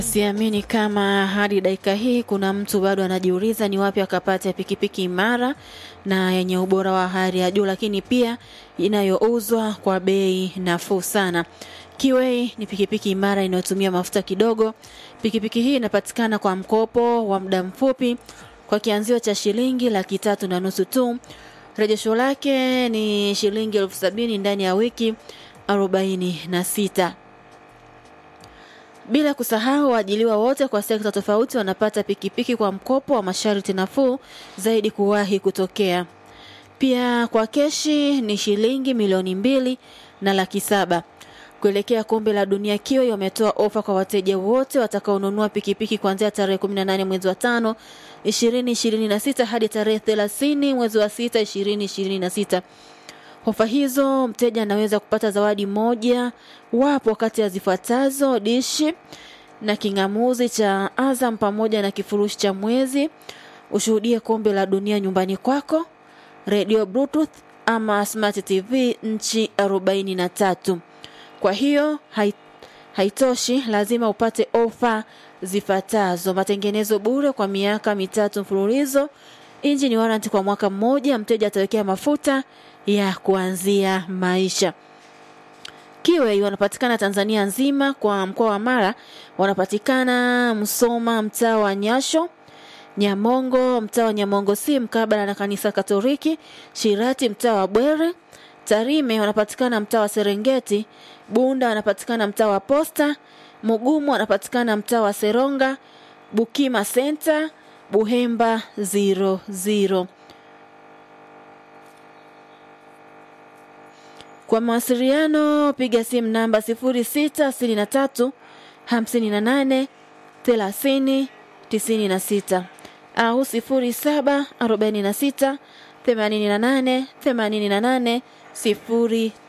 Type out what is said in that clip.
Siamini kama hadi dakika hii kuna mtu bado anajiuliza ni wapi akapata pikipiki imara na yenye ubora wa hali ya juu, lakini pia inayouzwa kwa bei nafuu sana. Kiwei ni pikipiki imara inayotumia mafuta kidogo. Pikipiki hii inapatikana kwa mkopo wa muda mfupi kwa kianzio cha shilingi laki tatu na nusu tu. Rejesho lake ni shilingi elfu sabini ndani ya wiki arobaini na sita. Bila kusahau waajiliwa wote kwa sekta tofauti wanapata pikipiki kwa mkopo wa masharti nafuu zaidi kuwahi kutokea. Pia kwa keshi ni shilingi milioni mbili na laki saba. Kuelekea kombe la dunia Kiwi wametoa ofa kwa wateja wote watakaonunua pikipiki kuanzia tarehe 18 mwezi wa tano 2026 hadi tarehe 30 mwezi wa sita 2026. Ofa hizo mteja anaweza kupata zawadi moja wapo kati ya zifuatazo: dishi na king'amuzi cha Azam pamoja na kifurushi cha mwezi, ushuhudie kombe la dunia nyumbani kwako, radio bluetooth ama smart tv nchi 43. Kwa hiyo hai, haitoshi, lazima upate ofa zifuatazo: matengenezo bure kwa miaka mitatu mfululizo, engine warranty kwa mwaka mmoja, mteja atawekea mafuta ya kuanzia maisha. Kiwei wanapatikana Tanzania nzima, kwa mkoa wa Mara wanapatikana Msoma, mtaa wa Nyasho, Nyamongo, mtaa wa Nyamongo si mkabala na kanisa Katoliki, Shirati, mtaa wa Bwere, Tarime wanapatikana mtaa wa Serengeti, Bunda wanapatikana mtaa wa Posta, Mugumu wanapatikana mtaa wa Seronga, Bukima Center, Buhemba 00. Kwa mawasiliano piga simu namba 0663 58 30 96 au 0746 88 88 0